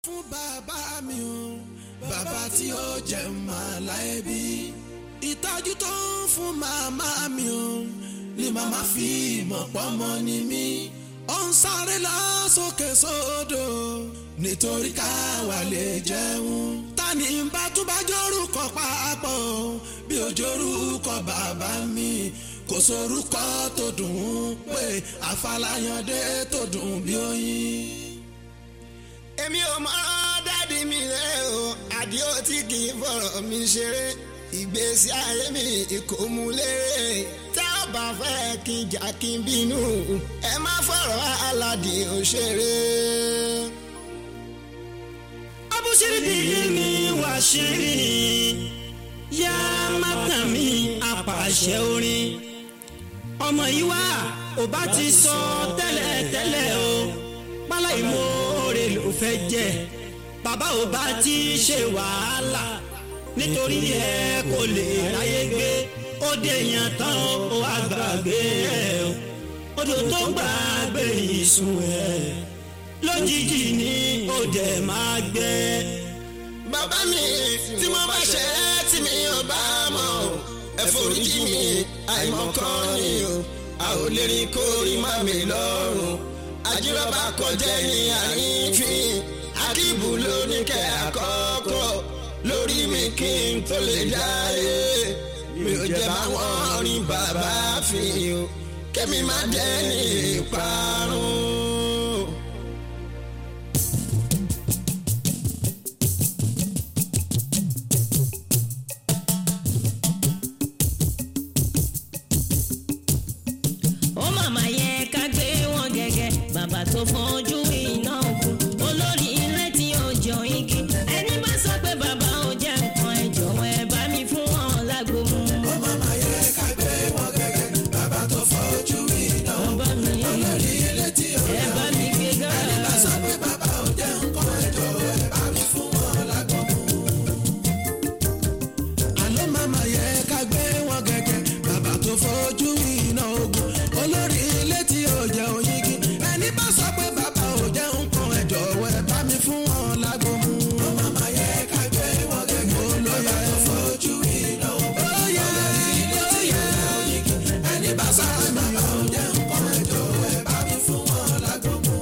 fún bàbá mi o bàbá tí ó jẹ́ máa láyé bí ìtọ́jú tó ń fún màmá mi o ni màmá fi mọ̀ pọ́mọ ni mí ó ń sáré lọ sókè sódò nítorí káwa lè jẹun tani bá tún bá jórúkọ papọ̀ bí ó jórúkọ bàbá mi kò sórúkọ tó dùn ún pé àfàlàyàndé tó dùn bí oyin èmi ò mọ dádì mi rẹ o àdìó tí kì í fọ̀rọ̀ mi ṣeré ìgbésí ayé mi kò mú lérè tá a bá fẹ́ kí n jà kí n bínú ẹ má fọ̀rọ̀ aládì òṣèré. abúṣírí ni wàá ṣírí yá má tàn mí apàṣẹ orin ọmọ yìí wá ò bá ti sọ tẹ́lẹ̀ tẹ́lẹ̀ o pálá ìmoore ló fẹ́ jẹ́ bàbá ò bá ti ṣe wàhálà nítorí ẹ kò lè ráyé gbé ó dé èèyàn tán ó wá gbàgbé ẹ odò tó gbàgbé ìsùn ẹ lójijì ni ó dẹ̀ máa gbẹ. bàbá mi tí mo bá ṣe é tí mi ò bá mọ̀ ẹ foríjì mi àìmọ̀kan ni o a ò lè rí kórìí má mi lọ́rùn àjíròbá kọjá ní àrífín akíbu ló ní kẹ́ àkọ́kọ́ lórí mi kí n tó lè dáyé mi ò jẹ́ báwọn rí bàbá fi o kẹ́mi má jẹ́ ní ìparun. ó màmá yẹ ká gbé wọn gẹ́gẹ́ bàbá tó fojú iná òkun olórí ilé tí ó jọ igi ẹni bá sọ pé bàbá ò jẹ́ nǹkan ẹ jọ̀wọ́ ẹ bá mi fún wọn lágbo mu. ó màmá yẹ ká gbé wọn gẹ́gẹ́ bàbá tó fojú iná bàbá mi olórí ilé tí ó ẹ bá mi gbé gá. ẹni bá sọ pé bàbá ò jẹ́ nǹkan ẹ jọ̀wọ́ ẹ bá mi fún wọn lágbọ́n mu. àlọ́ màmá yẹ ká gbé wọn gẹ́gẹ́ bàbá tó fojú iná ogun olórí ilé tí ó jẹ́ oyigi ẹni bá sọ pé bàbá ò jẹ́ nǹkan ẹ jọ̀wọ́ ẹ bá mi fún wọn lágbọ́n mu. ó màmá yẹ ká gbé wọn gẹ́gẹ́ olóyè tó fojú iná ogun olórí ilé tí ó jẹ́ oyigi ẹni bá sọ pé bàbá ò jẹ́ nǹkan ẹ jọ̀wọ́ ẹ bá mi fún wọn lágbọ́n mu.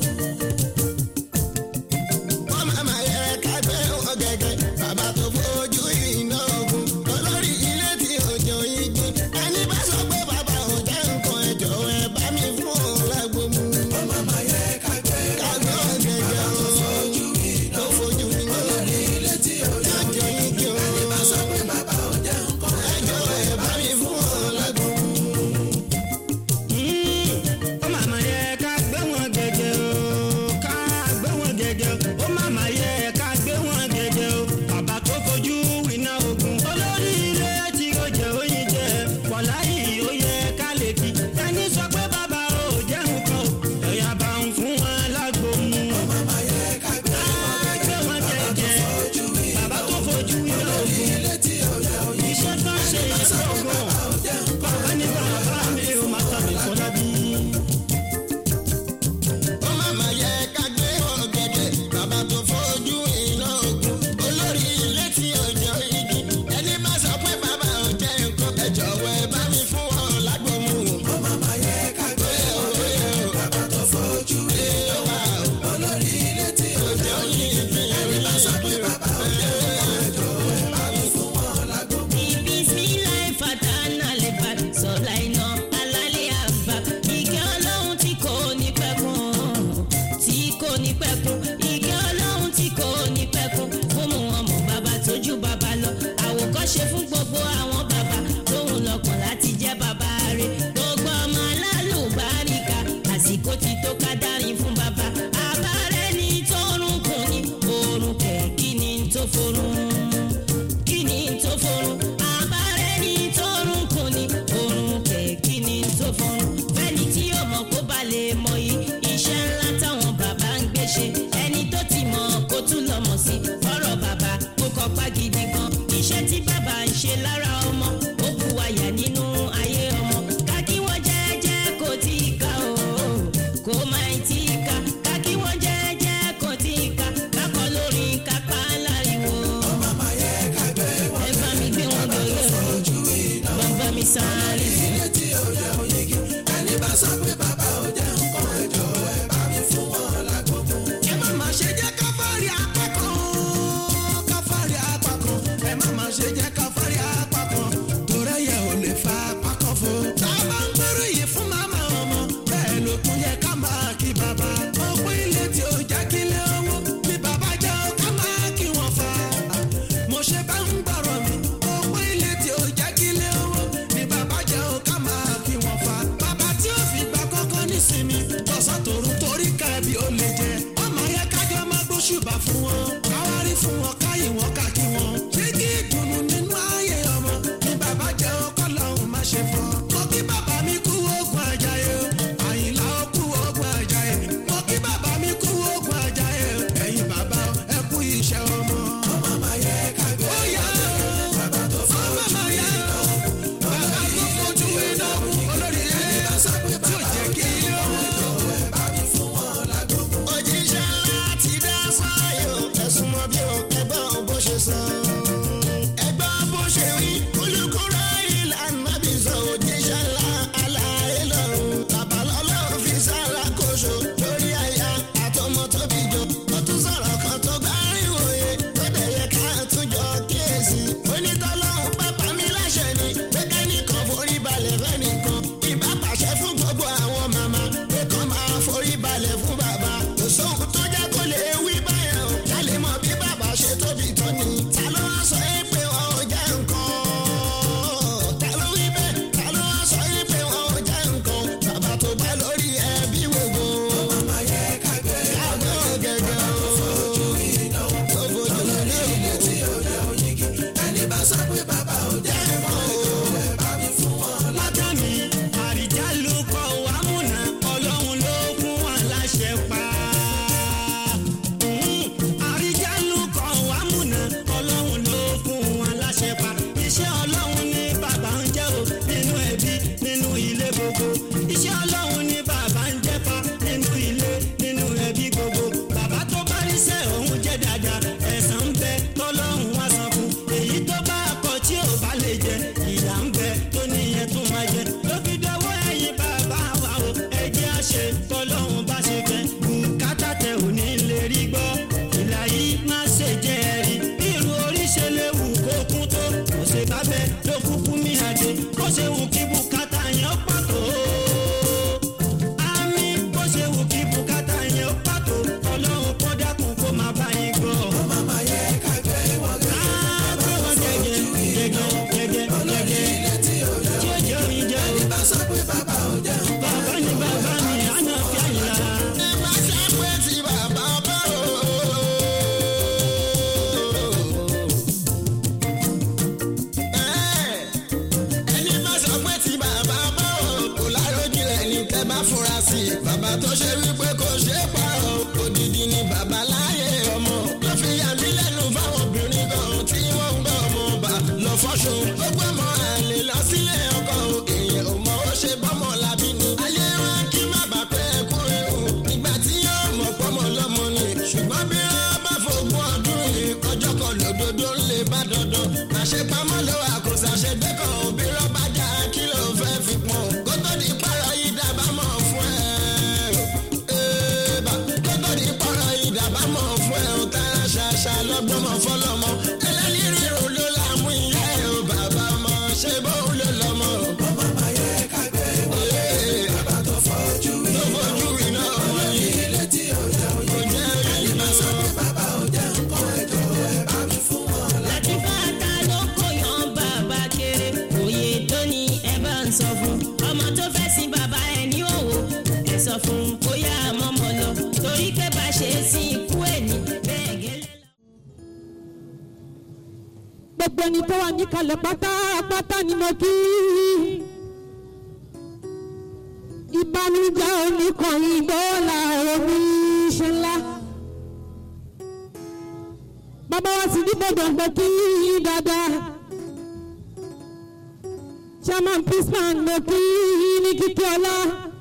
wọ́n máa ma yẹ ká gbé wọn gẹ́gẹ́ bàbá tó fojú iná ogun olórí ilé tí òjò igi ẹni bá sọ pé bàbá ò jẹ́ nǹkan ẹ̀jọ̀ ẹ̀ bá mi fún òun lágbo mu. ó màmá yẹ ká gbé ká gbé wọn gẹ́gẹ́ o fojú iná tó fojú iná olórí ilé tí ó jẹ́ òjò igi o ẹni bá sọ pé bàbá ò jẹ́ nǹkan ẹ ẹ̀jọ̀ ẹ̀ bá mi fún òun lágbo mu. ó màmá yẹ ká gbé wọn gẹ́gẹ́ o ká gbé wọn gẹ́gẹ́ o ó màmá yẹ ká gbé wọn gẹ́gẹ́ o bàbá tó fojú iná ogun olórí ilé tí ó jẹ oyin jẹ wàláyé ó yẹ ká lè kí ẹni sọ pé bàbá ò jẹ́ nǹkan o ẹ̀yà bá ń fún wọn lágbo mu. màmá yẹ ká gbé ká gbé wọn gẹ́gẹ́ fojú iná bàbá tó fojú iná ogun ilé tí ó jẹ́ oyè iṣẹ́ tó ń ṣe iṣẹ́ ogun ò jẹ́ nǹkan bàbá ní bàbá mi ò má tàbí kọ́lá bí. ó máa ma yẹ ká gbé wọn gẹ́gẹ́ bàbá tó fojú iná ogun olórí ilé tí òjò igi ẹni bá sọ pé bàbá ò jẹ́ nǹkan ẹ jọ̀wọ́ ẹ bá mi fún wọn lágbo mu. ó màmá yẹ ká gbé wọn gẹ́gẹ́ bàbá tó fojú iná olórí ilé tí ó jẹ́ oyè ẹni bá sọ pé bàbá ò jẹ́ nǹkan ẹ jọ̀wọ́ ẹ bá mi fún wọn lágbo mu. Bismillah fatana lebat sọ̀la iná alálẹ̀ àbá. Ìkẹ́ ọlọ́run tí kò ní pẹ́kun. Tí kò ní pẹ́kun. Ìkẹ́ ọlọ́run tí kò ní pẹ́kun. Fún mu ọmọ bàbá tójú bàbá lọ. Àwòkọ́ṣe fún gbogbo àwọn bàbá. Tóun lọ́kàn láti jẹ́ bàbá rẹ̀. Gbogbo ọmọ alálùbáríkà. Àsìkò ti tó ká dárin fún bàbá. Àbárẹ́ ni tó rúnkún ni. Orun kẹ̀ kí ni tó forún kí ni tó forún àbárẹ́ ní tọrùn kò ní orun kẹ̀ kí ni tó forún fẹ́ni tí yóò mọ̀ kó ba lè mọ yìí iṣẹ́ ńlá táwọn bàbá ń gbé ṣe ẹni tó ti mọ̀ kó tún lọ mọ̀ sí fọ́rọ̀ bàbá kó kọ́pá gidi gan iṣẹ́ tí bàbá ń ṣe lára ọmọ ó bu àyà nínú ayé ọmọ ká kí wọ́n jẹ́jẹ́ kó tí ì ká o kó má tí ì ká ká kí wọ́n jẹ́jẹ́ kó tí ì ká ká kọ́ lórí fún wọn káwárí fún wọn káyì wọn kàkí wọn. ṣé kí ìdùnnú nínú ayé ọmọ ni bàbá jẹ́ ọkọ lọ́hùn má ṣe fọ́. mo kí bàbá mi kú oògùn àjàyè o àyìnlá ó kú oògùn àjàyè. mo kí bàbá mi kú oògùn àjàyè o ẹ̀yin bàbá ẹ kú iṣẹ́ ọmọ. ọmọ máa yẹ kágbé. ó yá bàbá tó fọ́ ọmọ máa yẹ bàbá tó fojú iná olórí ẹ̀ tí ò jẹ́ kí ilé ọmọ òjíṣẹ́ ńlá ti dá sáyò ẹ̀sùn mọ́ bí o ẹgbọ́n bó ṣe sọ. ẹgbọ́n bó ṣe wí olùkúrò ìlànà bí sọ òjíṣẹ́ ńlá aláyé lọ́rùn. bàbá lọ́lọ́run fi sára kóso lórí àyà àtọmọ tó bí jọ. ó tún sọ̀rọ̀ kan tó gbá ìwòye tó dẹ̀ yẹ ká tún jọ kíyèsí. onítọ́lọ́hún pápá mi láṣẹ ni pé kẹ́nìkan forí balẹ̀ fẹ́nìkan. ìbá pàṣẹ fún gbogbo àwọn màmá pé kàn máa forí balẹ̀ fún bàbá. kò sóhun tó jẹ́ kó lè wí báyẹn o. ká lè mọ bí bàbá ṣe tóbi tó ni. ta ló wá sọ yín pé wọn ò jẹ́ nǹkan? ta ló wí bẹ́ẹ̀? ta ló wá sọ yín pé wọn ò jẹ́ nǹkan? bàbá tó bá lórí ẹbí gbogbo. kágbó gẹ́gẹ́ o. tó fojú lé látàmì àrìjálù kọ wàmúnà ọlọ́run ló fún wa láṣẹ pa. àrìjálù kọ wàmúnà ọlọ́run ló fún wa láṣẹ pa. iṣẹ́ ọlọ́run ní bàbá ń jẹ́ o nínú ẹbí nínú ilé gbogbo. iṣẹ́ ọlọ́run ní bàbá ń jẹ́ pa nínú ilé nínú ẹbí gbogbo. bàbá tó bá rí sẹ́ òun jẹ́ dáadáa ẹ̀san ń bẹ tọ́lọ́run wá san fún. èyí tó bá kọ tí ò bá lè jẹ ìyà ń bẹ tó níyẹn tó máa jẹ. ló fi dọwọ́ ẹ̀yin bàbá wa o ẹ̀jẹ̀ àṣẹ tọ́lọ́run bá ṣe fẹ́. bùkátà tẹ ò ní lè rí gbọ́. ìlà yìí má ṣe jẹ́ ẹ̀rí. bí irú orí ṣe lè wù kó kún tó. kò ṣe bá bẹ́ẹ̀ ló kúkú mi àdé. bó ṣe wù kí bùkátà yẹn pàtó àmì bó ṣe wù kí bùkátà yẹn ó pàtó ọlọ́run kó dákun kó máa bá yín gbọ́. ọmọ máa yẹ ká gbé wọn gẹ́gẹ́. ká gbé wọn gẹ́gẹ́ gẹ́gẹ́ gẹ́gẹ́ gẹ́gẹ́. tí ó jẹ́ oyin jẹ́ o. bàbá ni bàbá mi àná fi àyìnlá. ẹ má ṣe pé tí bàbá bá o. ẹni bá sọ pé tí bàbá bá o kò láròjìnlẹ̀ ní tẹ́ bá fura sí i. bàbá tó ṣe wípé kò ṣe é pa o odidi ni bàbá láyé ọmọ. ló fi yà mí lẹ́nu fáwọn obìnrin kan tí wọ́n ń gbọ́ ọmọ ọba lọ fọ́ṣun. ó gbọ́ ọmọ àlè lọ sílé ọkọ o èèyàn ò mọ ó ṣe bọ́mọ làbí ni. ayé wa kí má bà pé kú ewu nígbà tí yóò mọ̀ pọ́mọ lọ́mọ ni. ṣùgbọ́n bí wọ́n bá fogún ọdún yìí ọjọ́ kan lòdòdó ń lè bá dandan. àṣepamọ́ ló wà kò ṣàṣegbé kan òbí rọ́bà já kí ló fẹ́ fi pọ́n. kó tó di pààrọ̀ yìí dábàámọ̀ fún ẹ. Ẹ̀ẹ́bà, kó tó di pààrọ̀ yìí dábàámọ̀ fún ẹ. ó tara ṣàṣà lọ́gbọ́mọ fọlọ́mọ. ẹlẹ́ni ríro ló láàmú ìyá ẹ̀ o bàbá mọ̀ ṣé bó ló lọ́mọ. ọmọ máa yẹ ká gbé wọlé. bàbá tó fojú iná tó fojú iná ọmọ yìí. ilé tí ò jẹ́ òye. kò jẹ́ òye máa sọ pé bàbá ò jẹ́ nǹkan ẹ̀jọ̀ ẹ̀ bá mi fún wọn. láti bàtà ló kó yan bàbá kéré òye tó ní ẹ bá ń sọ fún ọmọ tó fẹ́ sin bàbá ẹ ní òwò ẹ sọ fún bóyá mọ́mọ́ lọ torí pé bá ṣe é sí ikú ẹ̀ ní bẹ́ẹ̀ gẹ́lẹ́. gbogbo ẹni tó wà níkàlẹ̀ pátápátá ni mo kí. ìbànújẹ́ oníkànnì dọ́là oníṣẹ́ ńlá. bàbá wa sì dìbò gbọ̀ngbọ̀ kí dáadáa. chairman pisman mo kí ní kíkí ọlá.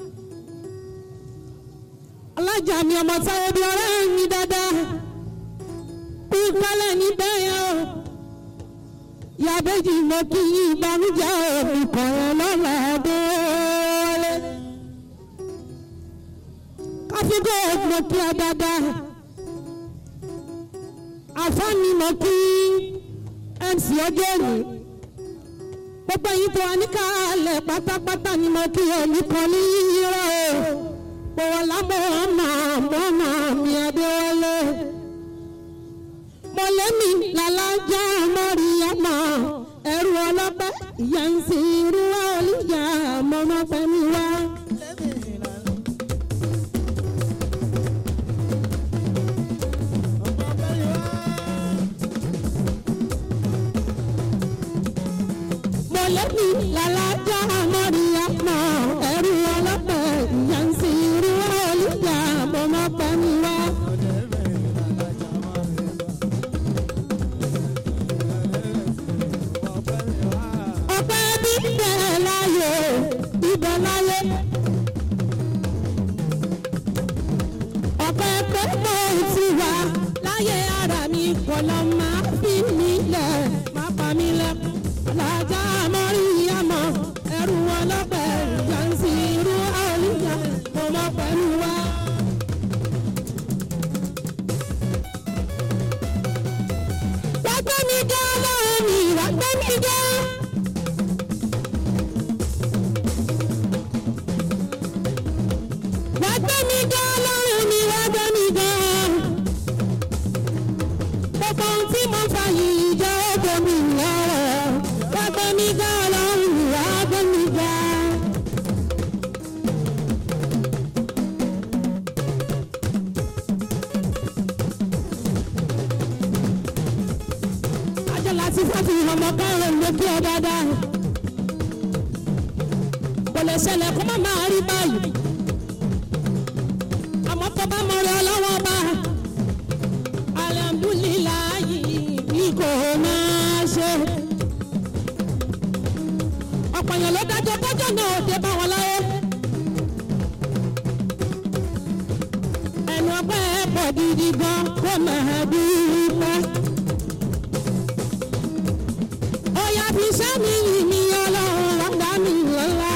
alájà mi ọmọ sáyé bí ọ̀rẹ́ mi dáadáa. pípẹ́lẹ̀ níbẹ̀ yẹn o yàbẹ́jì mo kí yín ìbànújẹ́ òbí kọ̀ọ̀rọ̀ lọ́la délé. káfíńkò mo kí ọ dáadáa. àfọ́ni mo kí mc ọjọ́ òní. gbogbo yín tó wà níkàlẹ̀ pátápátá ni mo kí ẹnì kan ní yíyírọ̀ o. bọ̀wọ̀ lábọ̀ ọmọ ọmọ mi adéwọlé mọ̀lẹ́mí làlájá mọ́ríyámọ́ ẹ̀rù ọlọ́pẹ́ ìyá ń sin irú wa olùyà mọ́mọ́fẹ́mi wá. lẹ́ni làlájá mọ́ríyá mọ́ ẹrú ọlọ́pẹ̀ ìyá ń sin irú olùjà mo mọ́ pẹ́ mi wá. ọpẹ́ bíbẹ̀ láyé bíbẹ̀ láyé. ọpẹ́ pé mo ti wà láyé ara mi kò lọ máa fi mí lẹ̀ máa pa mí lẹ́kùn. alájà mọ́rí àmọ́ ẹrù ọlọ́pẹ́ ìjànsí irú àlùyà mo mọ pẹ̀lú wa. wàgbẹ́ mi gán lọ́rùn mi wàgbẹ́ mi gán. wá gbé mi gan lọ́rùn mi wá gbé mi gan. gbogbo ohun tí mo fà yìí jẹ́ ògo mi lọ́wọ́. wá gbé mi gan lọ́rùn mi wá gbé mi gan. ajọ́ láti fọ́tì ọmọ kẹrin ló kí ọ dáadáa. kò lè ṣẹlẹ̀ kó má máa rí báyìí àmọ́ tó bá mọ̀rẹ́ ọlọ́wọ́ bá alhamdulilayi bí kò máa ṣe. ọ̀pọ̀ èèyàn ló dájọ́ kọjọ́ náà ó dé bá wọn láyé. ẹnu ọpẹ́ pọ̀ gidi gan kó máa dúpẹ́. ó yá fi sẹ́mi yìí ní ọlọ́run lọ́dá mi lọ́la.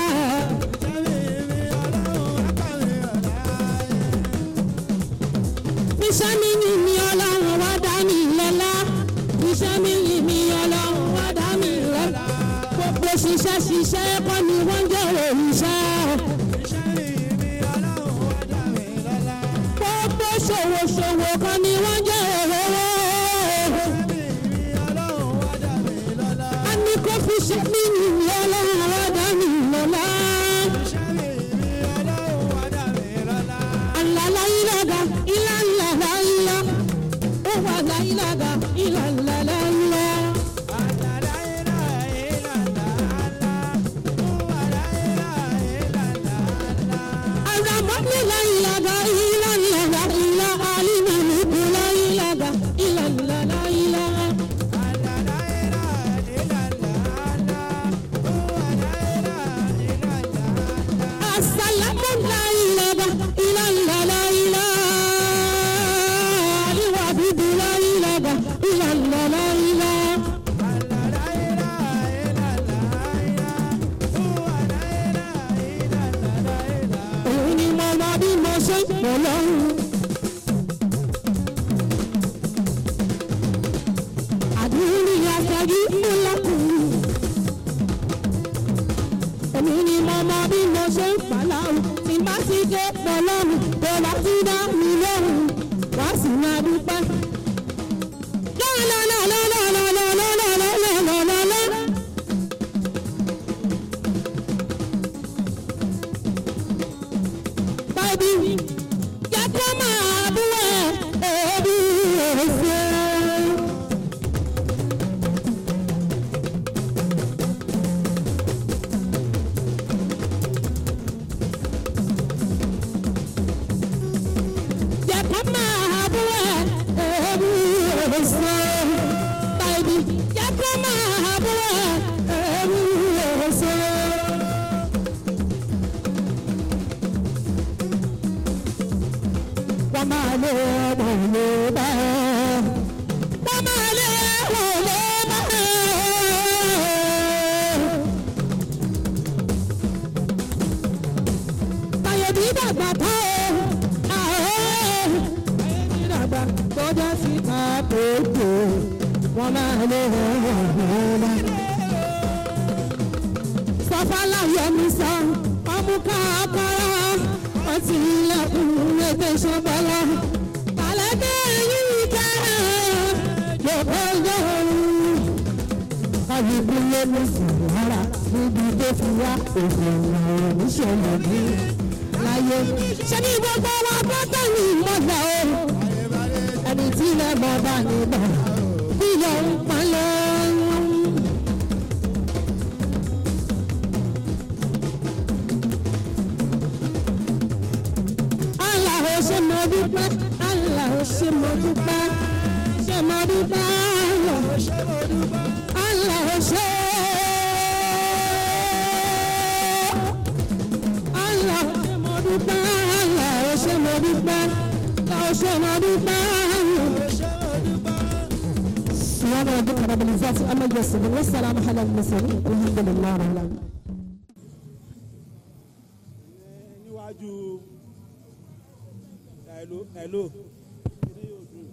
iṣẹ́ mi yìí mi ọlọ́run wá dá mi lọ́lá iṣẹ́ mi yìí mi ọlọ́run wá dá mi lọ́lá gbogbo ṣiṣẹ́ ṣiṣẹ́ kọ́ ni wọ́n jẹ́ òrìṣẹ́ gbogbo ṣòwò ṣòwò kọ́ ni wọ́n jẹ́ òróró a ní kó fi ṣe mí yìí ọlọ́run wá dá mi lọ́lá. Alala ilaga ila la la ila. Oh wa la ilaga ila la la ila. Aramani la ilaga ila la la ila. Alima libu la ilaga ila la la ila. Asalamu la ilaga ila la la ila. Aliwa bibu la ilaga ila la la ila. Òun ni mo mọ bí mo ṣe ń pọ̀ lọ́rùn. Àdúrí aṣáájú ńlọkùnrin. Èmi ni mo mọ bí mo ṣe ń pa láwùn. Tí bá sì dé pọ̀ lọ́rùn, tó bá ti dá mi lọ́rùn, wá sì máa dúpẹ́. Lọ́lọ́lọ́lọ́lọ́lọ́lọ́lọ́lọ́lọ́lọ́. Bábí, jẹ́ kó máa bú ẹ̀ ẹ̀ẹ́dì ẹ̀ṣẹ̀. jẹ́ kó máa bú ẹ̀ ẹ̀ẹ́dì ẹ̀ṣẹ̀. Bábí, jẹ́ kó máa bú ẹ̀ ẹ̀ẹ́dì ẹ̀ṣẹ̀. wọ́n máa lé ọmọ ìlú bá wọ́n máa lé ọmọ ìlú bá. Báyọ̀dí dàgbà tó àwọn Báyọ̀dí dàgbà tó jẹ́ síta tó tó wọ́n máa lé ọmọ ìlú bá sọfálà yọmi sọ ọmú káàkiri wọn ti ilẹ̀kùn ètò ìṣọbọlá kàlẹ́dẹ́ yìí kẹrẹ yòókù yòórù. káyọ̀dé ló ní sùnwárà níbi tó fi wá òfin ìrìn níṣẹ̀lẹ̀ bí láyé. ṣé ní gbogbo wa tó tẹ̀lé ìmọ̀gbà o ẹni tí ilẹ̀ mọ̀ bá níbọ̀ bí yọ̀ ń pa lọ́rùn dúpẹ́ Allah ó ṣe Allah ó ṣe mo dúpẹ́ Allah ó ṣe mo dúpẹ́ Allah ó ṣe mo dúpẹ́. سبحان ربك رب العزة عما يصفون والسلام على المرسلين والحمد لله رب العالمين níwájú ẹ̀lò ẹ̀lò kíní yóò dùn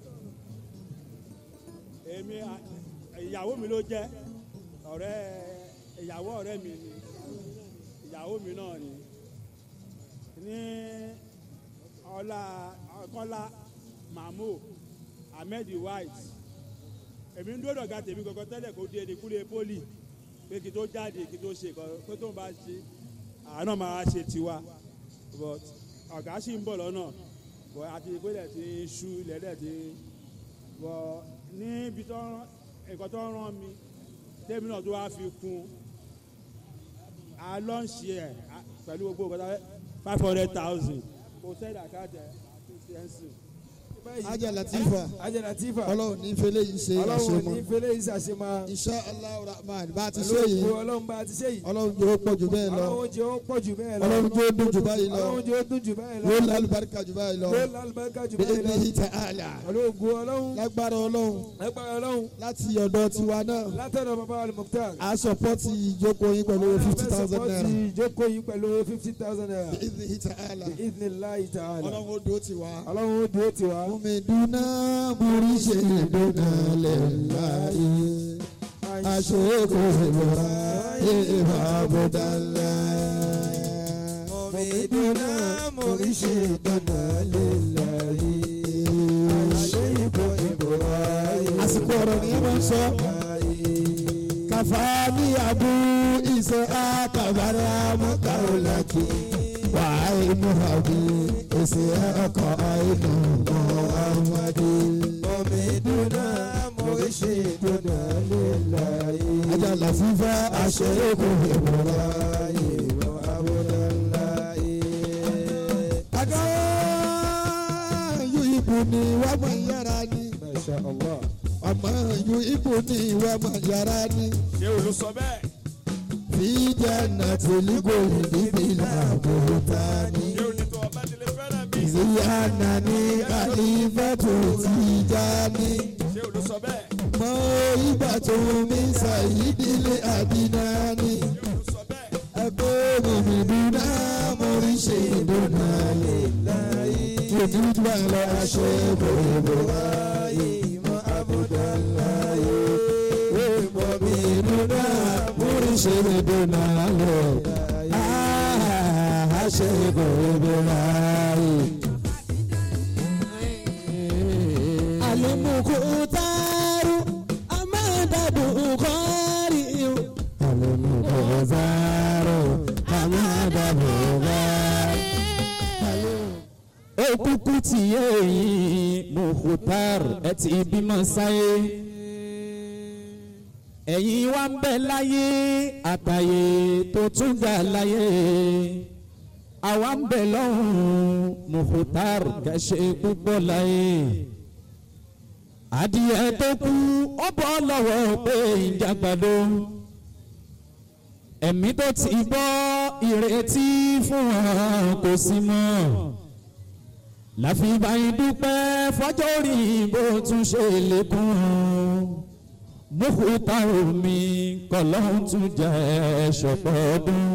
èmi à- ìyàwó mi ló jẹ́ ọ̀rẹ́ ìyàwó ọ̀rẹ́ mi ni ìyàwó mi náà ni ní ọlá ọkọlá mahmood ahmed white èmi ń dúró dọ̀gá tèmi kankan tẹ́lẹ̀ kó dé ní kúlẹ̀ poli pé kí tó jáde kí tó ṣe kan pé tó ń bá ṣe àánà máa ṣe tiwa but ọ̀gá sì ń bọ̀ lọ́nà but àti ìpínlẹ̀ tí ń ṣú ilẹ̀ dẹ̀ tí but níbi tó ń- nǹkan tó ń rán mi tèmi náà tó wá fi kún a lọ́ǹṣì ẹ̀ a- pẹ̀lú gbogbo nǹkan five hundred thousand kò sẹ́dá káàtì ẹ̀ ṣe ajá latifa ajá latifa ọlọ́run ní fẹlẹ́ yìí ṣe ọlọ́run ní àṣemọ́ fẹlẹ́ yìí ṣàṣemọ́ insha allah rahman bá a ti ṣe pẹ̀lú yìí òkú ọlọ́run bá a ti ṣe yìí ọlọ́run jẹ́ ó pọ̀ jù bẹ́ẹ̀ lọ ọlọ́run jẹ́ ó pọ̀ jù bẹ́ẹ̀ lọ ọlọ́run jẹ́ ó dùn jù báyìí lọ ọlọ́run jẹ́ ó dùn jù bẹ́ẹ̀ lọ yóò lálùbáríkà jù báyìí lọ yóò lálùbáríkà jù bí bẹ́ẹ̀ lọ ebi ta àlà pẹ̀lú òkú ọlọ́run lágbára ọlọ́run ẹgbẹ́ ọlọ́run láti ọ̀dọ̀ tiwa náà látọ̀dọ̀ bàbá alimọ̀tà a sọpọ́tì ìjókòó yín pẹ̀lú fifty thousand naira ìjókòó yìí pẹ̀lú fifty thousand naira bí ebi ta àlà ìdílé ta'ala ọlọ́run ó dúró tiwa. ọlọ́run ó dúró tiwa Omi dúná borí ṣe dúná lẹ́láyé. Aṣèkò ìbúra ìbá bọ́dá ńlá. Omi dúná borí ṣe dúná lẹ́láyé. Aṣèkò ìbúra àsìkò ọ̀rọ̀ ni ẹ máa ń sọ. Kàfá ní abú ìṣe àkàbàrà mọ́kàrúlàkì. Wàá inú àbí èsì ọkọ̀ inú Muhammadu. Omi dúná mórí ṣe dúná líláyé. Ajá làfífá aṣọ èkó ìmúra ìmọ̀ abúdáláyé. Àgọ́ yóò ibù ni wàá mọ̀ yára ni. masha allah Ọmọ yóò ibù ni wàá mọ̀ yára ni. ṣé o ló sọ bẹ́ẹ̀ Fi jannati al-khuldi làbútání. ṣé o ní tó ọba ti lè fẹ́ràn mi Ìyáàna ní kàlífàtò Tìjání. ṣé o ló sọ bẹ́ẹ̀ Mọ ìgbà tó mi ṣàyídílé àdínání. ṣé o ló sọ bẹ́ẹ̀ Ẹgbẹ́ mi dúná mo rí ṣe ìdúná lè láyé. Tòjú bá lọ aṣọ ìbòrìbò láyé. Mọ àbúdá láyé. Èèmọ̀ mi dúná mo rí ṣe ìdúná lè láyé. Aṣọ ìbòrìbò láyé. Alimukutaru amadabukari Alimukutaru amadabukari òkùnkùn tí yéèyìn Mukhtar ẹ ti bímọ sáyé ẹ̀yin wá ń bẹ láyé àtàyè tó tún ga láyé àwa ń bẹ lọ́hùn Mukhtar kẹ́sẹ́ púpọ̀ láyé adìyẹ tó kú ó bọ́ lọ́wọ́ pé ìjàgbàdo ẹ̀mí tó ti bọ́ ìrètí fún wọn kò sí mọ́ láfi báyìí dúpẹ́ fọjọ́ orí bó tún ṣe lékún Mukhtar mi kọ́lọ́hún tún jẹ́ ṣọ̀pọ̀ ọdún